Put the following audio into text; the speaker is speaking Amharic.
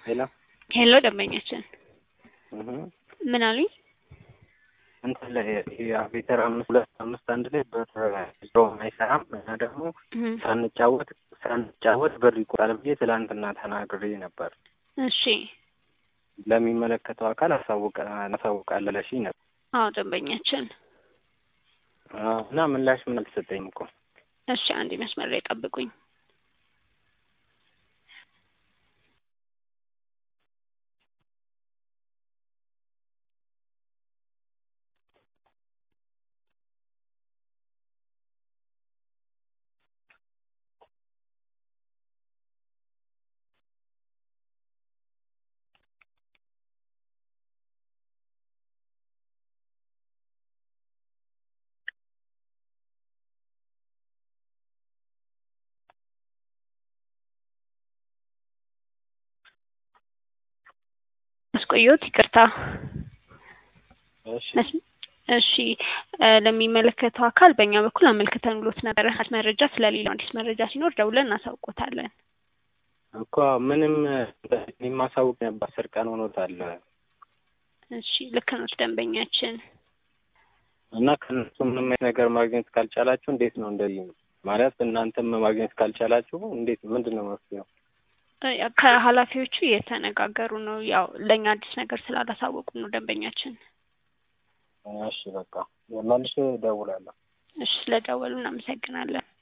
ሄሎ ሄሎ ደንበኛችን እህ ምን አሉኝ? እንትን ላይ የአቬተር አምስት ሁለት አምስት አንድ ላይ ብር ዞ አይሰራም እና ደግሞ እህ ሳንጫወት ሳንጫወት ብር ይቆጣል ብዬ ትላንትና ተናግሬ ነበር። እሺ ለሚመለከተው አካል አሳውቀ አሳውቃለሁ ብለሽኝ ነበር። አዎ ደንበኛችን አዎ፣ እና ምላሽ ምን አልተሰጠኝም እኮ እሺ አንድ መስመር ላይ ጠብቁኝ። አስቆየሁት፣ ይቅርታ። እሺ መስ- እሺ እ ለሚመለከተው አካል በእኛ በኩል አመልክተን ብሎት ነበረ። አዲስ መረጃ ስለሌለው አዲስ መረጃ ሲኖር ደውለን እናሳውቆታለን። እኮ ምንም የማሳውቅ ነበር። አስር ቀን ሆኖታል እሺ ልክ ነው ደንበኛችን። እና ከእነሱ ምንም አይነት ነገር ማግኘት ካልቻላችሁ እንዴት ነው እንደዚህ ማለት እናንተም ማግኘት ካልቻላችሁ እንዴት ምንድን ነው መፍትሄው? እ ከኃላፊዎቹ እየተነጋገሩ ነው። ያው ለእኛ አዲስ ነገር ስላላሳወቁ ነው ደንበኛችን። እሺ በቃ መልሼ እደውላለሁ። እሺ ስለደወሉ እናመሰግናለን።